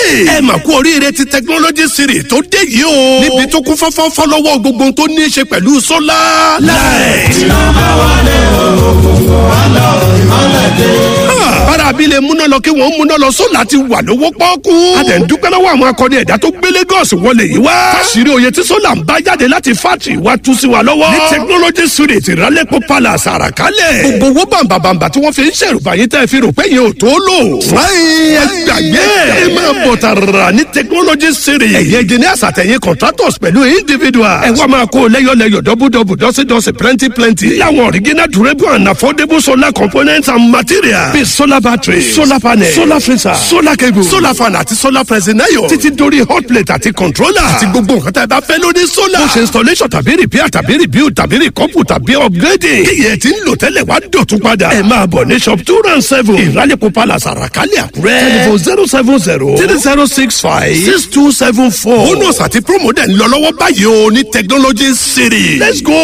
ẹ mà kú oríire ti technology series tó dé yìí o. níbi tó kún fọ́fọ́ fọ́lọ́wọ́ gbogbo ohun tó ní í ṣe pẹ̀lú sólà láì. iná bá wálé òkùnkùn wá lọ ìmọ̀lẹ̀ dé. bára abilé múná lọ kí wọ́n múná lọ sólà ti wà lówó pọ́ọ́kú. a dẹ̀ ń dúpẹ́ lọ́wọ́ àwọn akọni ẹ̀dá tó gbé Lagos wọlé yìí wá. fásirì oyè tí sólà ń bá jáde láti fátì wá tú sí wa lọ́wọ́. ní technology series ìrálẹ́pọ̀ palace àràkálẹ̀. gbogbo owó bàǹbàǹbà tí wọ́n fi ń ṣèrùbá yín tẹ́ fi rò pé yẹn ò tó lò. fúláyìn ẹ gbàgbé ẹ máa bọ̀ tààrà ní technology series. ẹ̀yẹ engineers àtẹ̀yìn contractors pẹ̀lú individual. ẹ wá máa kó lẹ́yọ̀lẹ́yọ̀ dọ́bùdọ́bù dọ́sídọ́sí plenty plenty. láwọn original durable and affordable solar components and materials. bíi solar battery solar panel solar freezer solar cable solar fan àti solar pressing iron. títí dórí hot plate àti controller. àti gbogbo nǹkan tá a bá fẹ́ lórí solar. bó ṣe installation tàbí repair tàbí rebuild tàbí recouple tàbí upgrading. kíyẹ̀ tí ń lò tẹ́lẹ̀ wá dọ̀tún padà. ẹ máa bọ̀ ní shop two round seven. ìrálẹ̀kọ̀ palace àràkálẹ̀ àkúrẹ́. telephone zero seven zero three zero six five six two seven four. bonus àti promo dẹ̀ ń lọ lọ́wọ́ báyìí o ní technology city. let's go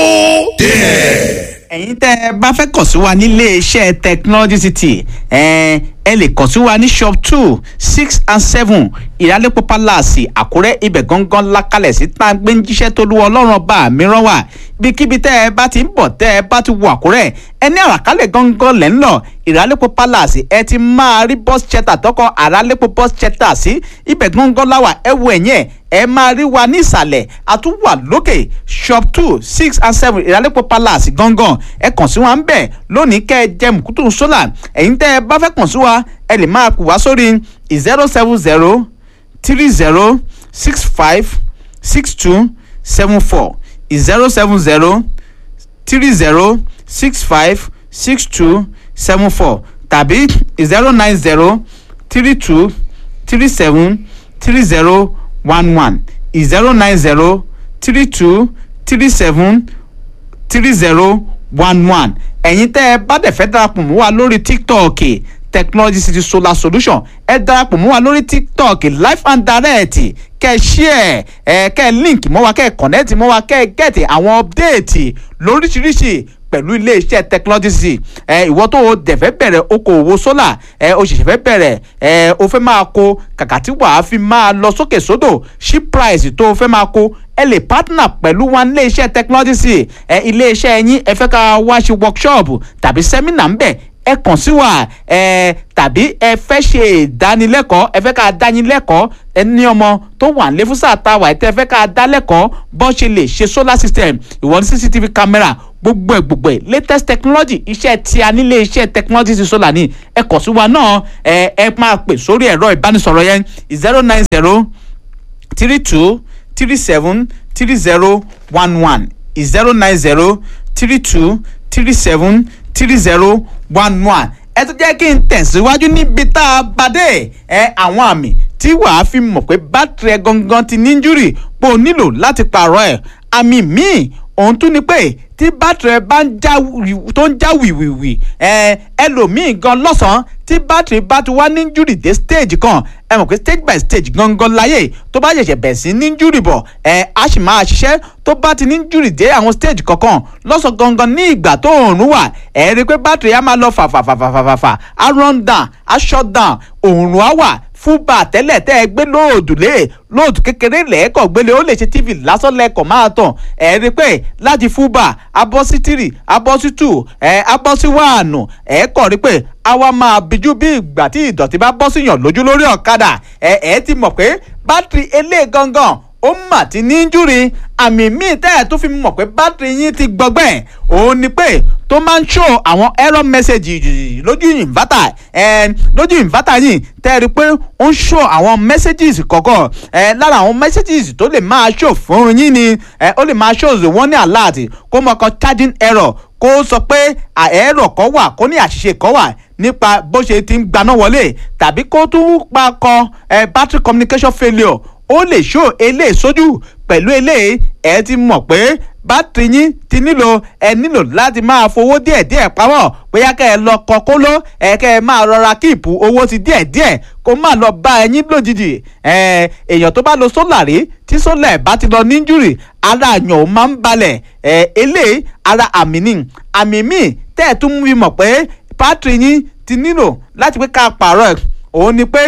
there. ẹ̀yin tẹ́ ẹ bá fẹ́ kàn sí wa nílé iṣẹ́ technology city ẹ ẹ lè kàn sí wa ní shop two six and seven ìyálẹ́pọ̀ palace àkúrẹ́ ibẹ̀ gangan lákàlẹ̀ sí tá a gbé ń jíṣẹ́ tó lu ọlọ́run ọba mìíràn wà ibikíbi tẹ́ ẹ bá ti ń bọ̀ tẹ́ ẹ bá ti wọ àkúrẹ́ ẹ ní àràkálẹ̀ gangan lẹ́ ń lọ ìrálẹ́pọ̀ palace ẹ ti máa rí bus shelter tọkọ àrálẹ́pọ̀ bus shelter sí ibẹ̀ gangan láwà ẹ wo ẹ̀yìn ẹ̀ ẹ máa rí wa ní ìsàlẹ̀ àtúwà lókè shop two six and seven ìrálẹ́pọ̀ palace gangan ẹ kàn sí wa ń bẹ̀ lónìí kẹ́ ẹ jẹ́ mùkútù sólà ẹ̀yin tẹ́ ẹ bá fẹ́ kàn sí wa ẹ lè máa pè wá sórí zero seven zero three zero six five six two seven four zero seven zero three zero six five six two seven four tàbí zero nine zero three two three seven three zero one one zero nine zero three two three seven three zero one one ẹ̀yin tẹ́ ẹ bá dẹ̀ fẹ́ darapọ̀ mọ́ wa lórí tiktok technology city solar solution ẹ darapọ̀ mọ́ wa lórí tiktok live and direct kẹ́ ẹ share ẹ kẹ́ ẹ link mọ́ wa kẹ́ ẹ connect mọ́ wa kẹ́ ẹ get àwọn update lóríṣiríṣi pẹ̀lú iléeṣẹ́ technology city ẹ ìwọ tó o dẹ̀ fẹ́ bẹ̀rẹ̀ okòwò solar ẹ o ṣẹ̀ṣẹ̀ fẹ́ bẹ̀rẹ̀ ẹ o fẹ́ máa kó kàkà tí wàá fi máa lọ sókè sódò ship price tó o fẹ́ máa kó ẹ lè partner pẹ̀lú wọn iléeṣẹ́ technology city ẹ iléeṣẹ́ yín ẹ fẹ́ ká wá ṣe workshop tàbí seminar ń bẹ̀ ẹ kàn sí wa ẹ tàbí ẹ fẹ́ ṣe ìdánilẹ́kọ̀ọ́ ẹ fẹ́ ká dánilẹ́kọ̀ọ́ ẹ ní ọmọ tó wà ní fúsà táwa ẹ tẹ́ fẹ́ ká dá lẹ́kọ̀ọ́ bọ́ ṣe lè ṣe solar system ìwọ ní cctv camera gbogbo ẹ gbogbo ẹ latest technology iṣẹ́ tí a nílé iṣẹ́ technology ti solar ní ẹ kàn sí wa náà ẹ ẹ máa pè sórí ẹ̀rọ ìbánisọ̀rọ̀ yẹn zero nine zero three two three seven three zero one one zero nine zero three two three seven three zero one one ẹ tún jẹ́ kí n tẹ̀síwájú níbi tá a bá dé ẹ àwọn àmì tí wàá fi mọ̀ pé bátìrì ẹ gangan ti ní injúrì pé o nílò láti pààrọ̀ ẹ̀ àmì míì òun tún ni pé tí bátìrì ẹ bá ń já tó ń já wìwìwì ẹ ẹlòmíì gan lọ́sàn-án tí bátìrì bá ti wá ní injúrì dé stage kan ẹ mọ̀ pé stage by stage gangan láyè tó bá ṣẹ̀ṣẹ̀ bẹ̀ sí ní injúrì bọ̀ ẹ á sì máa ṣiṣẹ́ tó bá ti ní injúrì dé àwọn stage kankan lọ́sàn gangan ní ìgbà tó òòrùn wà ẹ rí i pé bátìrì á máa lọ fàfàfàfàfà á run down á shut down òòrùn á wà fúnba tẹ́lẹ̀ tẹ́ ẹ gbé lóòdù lé lóòdù kékeré lẹ́ẹ̀kọ̀ gbélé ó lè ṣe tv lásán lẹ́ẹ̀kọ̀ máa tàn ẹ̀ rí i pé láti fúnba abọ́ sí tìrì abọ́ sí tù ẹ̀ abọ́ sí wàánù ẹ̀ kọ̀ rí i pé àwa máa bíjú bí ìgbà tí ìdọ̀tí bá bọ́ síyàn lójú lórí ọ̀kadà ẹ̀ ẹ̀ ti mọ̀ pé bátìrì elé gangan ó mà ti ní injúri àmì míì tẹ́ ẹ̀ tó fi mọ̀ pé bátìrì yín ti gbọgbẹ́ òun ni pé tó máa ń ṣó àwọn error message lójú inverter ẹ̀ lójú inverter yìí tẹ́ ẹ rí i pé ó ń ṣó àwọn messages kọ̀ọ̀kan ẹ̀ lára àwọn messages tó lè máa ṣó fún yín ni ẹ̀ ó lè máa ṣó the warning alert kó mọ̀ kan charging error kó sọ pé ẹ̀rọ kan wà kó ní àṣìṣe kan wà nípa bó ṣe ti ń gbaná wọlé tàbí kó tún pa kọ battery communication failure ó lè ṣó eléyìí sójú pẹ̀lú eléyìí ẹ ti mọ̀ pé bátìrì yín ti nílò ẹ nílò láti máa fowó díẹ̀díẹ̀ pamọ́ bóyá kẹ́ ẹ lọ kọ kóló ẹ kẹ́ ẹ máa rọra kíìpù owó ti díẹ̀díẹ̀ kó má lọ bá ẹyin lójijì ẹ èèyàn tó bá lo sólà rí tí sólà ẹ̀ bá ti lọ níjúrì ara àyàn ò máa ń balẹ̀ ẹ eléyìí ara àmì ni àmì míì tẹ́ ẹ̀ tún mú mi mọ̀ pé bátìrì yín ti nílò láti pé ká pààrọ̀ ẹ̀ òun ni pé tí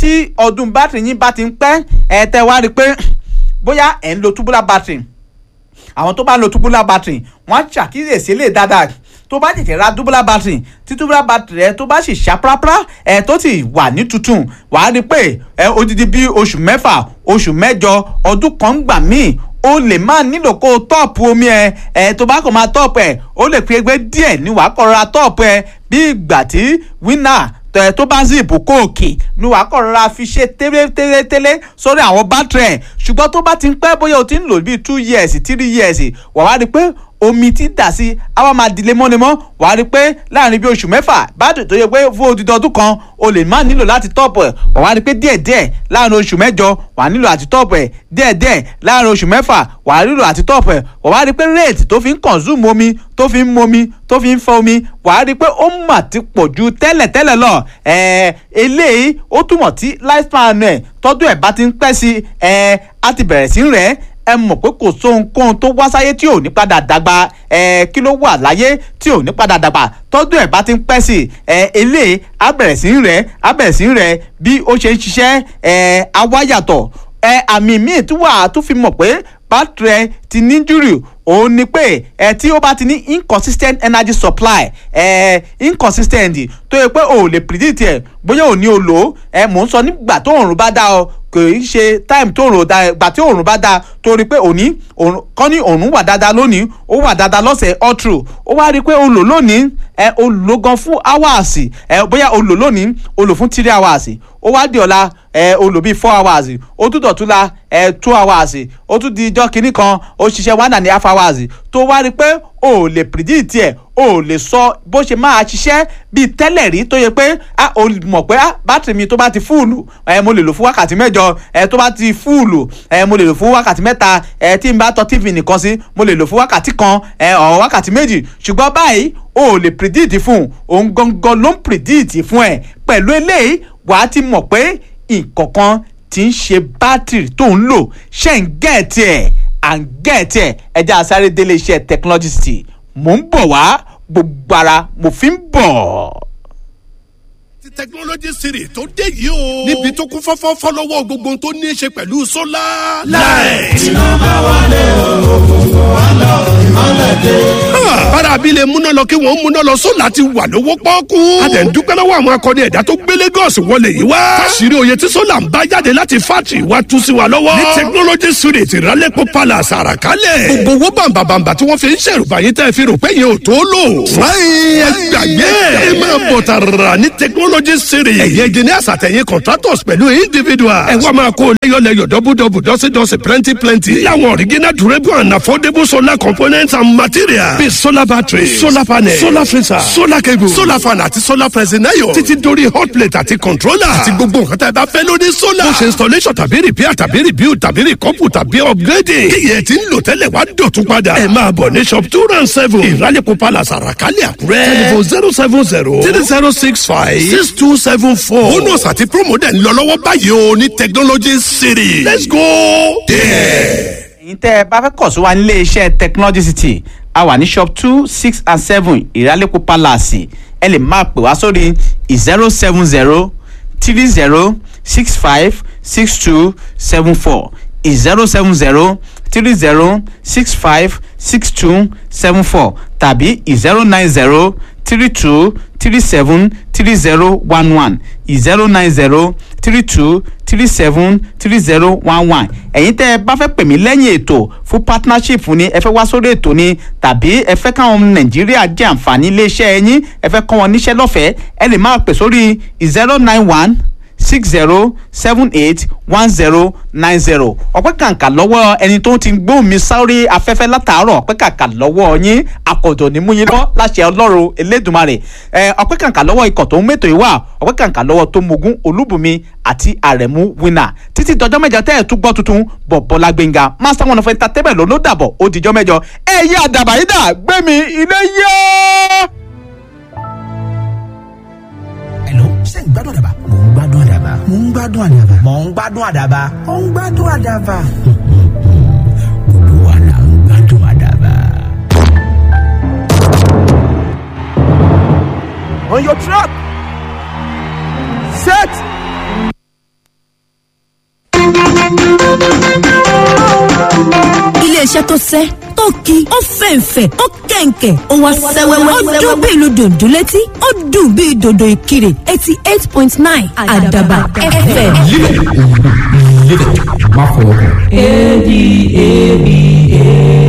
tí ọdún bátìrì yín bá ti ń pẹ́ ẹ tẹ́ wá rí i pé bóyá ẹ̀ ń lo tubular battery àwọn tó bá ń lo tubular battery wọ́n á ṣàkíyèsí lè dáadáa tó bá tètè ra tubular battery tí tubular battery rẹ tó bá sì ṣá prápra ẹ tó sì wà ní tuntun wàá rí i pé ẹ odidi bíi oṣù mẹ́fà oṣù mẹ́jọ ọdún kan gbà míì o lè má nílò kó o tọ́ọ̀pù omi ẹ ẹ tó bá kàn máa tọ́ọ̀pù ẹ o lè fi ẹgbẹ́ díẹ̀ ní wàá kọ́ ra tọ́ọ̀pù ẹ bí ìgbà tí winner tẹ tó bá zip kóòkì ni wàá kọ́ rọra fi ṣe tẹ́lẹ̀tẹ́lẹ̀ sórí àwọn bátìrì ẹ̀ ṣùgbọ́n tó bá ti ń pẹ́ bóyá o ti ń lò bíi two years three years wàá wá rí i pé omi ti dà sí a wá máa di lemọ́lemọ́ wàá rí i pé láàrin bíi oṣù mẹ́fà bátìrì tó yẹ pé fún odidi ọdún kan o lè má nílò láti tọ́ọ̀pù ẹ̀ wàá wá rí i pé díẹ̀díẹ̀ láàrin oṣù mẹ́jọ wàá nílò àti tọ́ọ̀pù ẹ̀ díẹ̀díẹ̀ láàrin oṣù mẹ́fà wàá nílò àti tọ́ọ̀pù ẹ̀ wàá wá rí i pé rate tó fi ń consume omi tó fi ń momi tó fi ń fọ omi wàá rí i pé ó mà ti pọ̀ ju tẹ́lẹ̀tẹ́lẹ̀ lọ ẹ̀ẹ́ eléyìí ó túmọ̀ tí lifespan ẹ̀ tọ́dún ẹ̀ bá ti ń pẹ́ sí ẹ̀ẹ́ á ti bẹ̀rẹ̀ sí rẹ̀ ẹ mọ̀ pé kò sóhunkóhun tó wá sáyé tí ò ní padà dàgbà ẹ kí ló wà láyé tí ò ní padà dàgbà tọ́dún ẹ̀ bá ti ń pẹ́ sí ẹ eléyìí á bẹ̀rẹ̀ sí rẹ̀ á bẹ̀rẹ̀ sí rẹ̀ bí ó ṣe ń ṣiṣẹ́ ẹ awáyàtọ̀ ẹ àmì míì tí wàá tún fi mọ̀ pé bátìrẹ ti ní júrì òun ni pé ẹ tí ó bá ti ní inconsistent energy supply ẹ inconsistent tó yẹ pé o ò lè predict ẹ bóyá ò ní o lò ó ẹ mò ń sọ nígbà tó òòrùn bá dá ọ kò í ṣe time tó òòrùn dá gbà tí òòrùn bá dá torí pé òní kọ́ ní òòrùn wà dáadáa lónìí ó wà dáadáa lọ́sẹ̀ all through ó wá rí i pé o lò lónìí ẹ o lò gan fún hours ẹ bóyá o lò lónìí o lò fún three hours ó wá di ọ̀la ẹ o lò bíi four hours ó tún dọ̀tún la ẹ two hours ó tún di ijọ́ kìíní kan ó ṣiṣẹ́ one and a half hours tó wá rí i pé o ò lè predict ẹ̀ o ò lè sọ bó ṣe máa ṣiṣẹ́ bíi tẹ́lẹ̀ rí tó yẹ pé a ò mọ̀ pé a bátìrì mi tó bá ti fúùlù ẹ mo lè lò fún wákàtí mẹ́jọ ẹ tó bá ti fúùlù ẹ mo lè lò fún wákàtí mẹ́ta ẹ tí n bá tọ́ tv nìkan sí mo lè lò fún wákàtí kan ẹ ọ̀ wákàtí méjì ṣùgbọ́n báyìí o ò lè predict fún òun gangan ló ń predict fún ẹ pẹ̀lú eléyìí wàá ti mọ̀ pé nǹkankan ti ń ṣe bátìrì tó ń lò ṣe ń gẹ̀ẹ́tì ẹ̀ à ń gẹ̀ẹ́tì ẹ̀ ẹja àsáré délé iṣẹ́ technology city mò ń bọ̀ wá gbogbo ara mo fi ń bọ̀. ti technology city tó dé yìí o. níbi tó kún fọ́fọ́ fọ́lọ́wọ́ gbogbo ohun tó ní í ṣe pẹ̀lú sólà. láì. iná bá wálé òkùnkùn wá lọ ìmọ̀lẹ̀ dé. bára abilé múná lọ kí wọ́n múná lọ sólà ti wà lówó pọ́ọ́kú. a dẹ̀ ń dúpẹ́ lọ́wọ́ àwọn akọni ẹ̀dá tó gbé Lagos wọlé yìí wá. fásirì oyè tí sólà ń bá jáde láti fátì wá tú sí wa lọ́wọ́. ní technology city ìrálẹ́pọ̀ palace àràkálẹ̀. gbogbo owó bàǹbàǹbà tí wọ́n fi ń ṣèrùbá yín tẹ́ fi rò pé yẹn ò tó lò. fúláyìn ẹ gbàgbé ẹ máa bọ̀ tààrà ní technology city. ẹ̀yẹ engineers àtẹ̀yìn contractors pẹ̀lú individuals. ẹ wá máa kó lẹ́yọ̀lẹ́yọ̀ dọ́bùdọ́bù dọ́sídọ́sí plenty plenty. láwọn original durable and affordable solar components and materials. bíi solar battery solar panel solar freezer solar cable solar fan àti solar pressing iron. títí dórí hot plate àti controller. àti gbogbo nǹkan tá a bá fẹ́ lórí solar. bó ṣe installation tàbí repair tàbí rebuild tàbí recouple tàbí upgrading. kíyẹ̀ tí ń lò tẹ́lẹ̀ wá dọ̀tún padà. ẹ máa bọ̀ ní shop two round seven. ìrálẹ̀kọ̀ palace àràkálẹ̀ àkúrẹ́. telephone zero seven zero three zero six five six two seven four. bonus àti promo dẹ̀ ń lọ lọ́wọ́ báyìí o ní technology city. let's go there. ẹ̀yin tẹ́ ẹ bá fẹ́ kọ̀ sí wa nílé iṣẹ́ technology city a wà ní shop two six and seven ìrálẹ́kọ̀ palace ẹ lè máa pè wá sórí zero seven zero three zero six five six two seven four zero seven zero three zero six five six two seven four tàbí zero nine zero three two three seven three zero one one zero nine zero three two three seven three zero one one ẹ̀yin tẹ́ ẹ bá fẹ́ pè mí lẹ́yìn ètò fún partnership ni ẹ fẹ́ wá sórí ètò ni tàbí ẹ fẹ́ káwọn ọmọ nàìjíríà jẹ àǹfààní iléeṣẹ́ yín ẹ fẹ́ kọ́ wọn níṣẹ́ lọ́fẹ̀ẹ́ ẹ lè máa pè sórí zero nine one six zero seven eight one zero nine zero ọpẹ́ kàǹkà lọ́wọ́ ẹni tó ti gbóhùn mi sáré afẹ́fẹ́ látàárọ̀ ọpẹ́ kàǹkà lọ́wọ́ yín akọ̀dọ̀ ní mú yín lọ láṣẹ ọlọ́run elédùnmarè ẹ ọpẹ́ kàǹkà lọ́wọ́ ikọ̀ tó ń mẹ́tò ìwà ọpẹ́ kàǹkà lọ́wọ́ tó mogun olúbùnmi àti àrẹ̀mú winner títí dọjọ́ mẹ́jọ tẹ́ ẹ̀ tún gbọ́ tuntun bọ̀ bọ́lá gbẹ̀ngà master one of entertainment ló ló dàbọ̀ ó dijọ́ mẹ́jọ ẹ̀yẹ àdàbà yìí dà gbẹ̀mí ilé yẹ́. Hello, ṣé ń gbádùn àdàbà? Mò ń gbádùn àdàbà. Mò ń gbádùn àdàbà. Mò ń gbádùn àdàbà. Mò ń gbádùn àdàbà. Gbogbo wa là ń gbádùn àdàbà. on your track. Set. iléeṣẹ́ tó sẹ́ tó ki ó fẹ̀ǹfẹ̀ ó kẹ̀ǹkẹ̀ ó wá sẹ́wẹ́wẹ́ ó dún bí ìlú dòdò létí ó dùn bí dòdò ìkirè eighty eight point nine àdàbà fm. Má fọwọ́ kàn. A D A B A.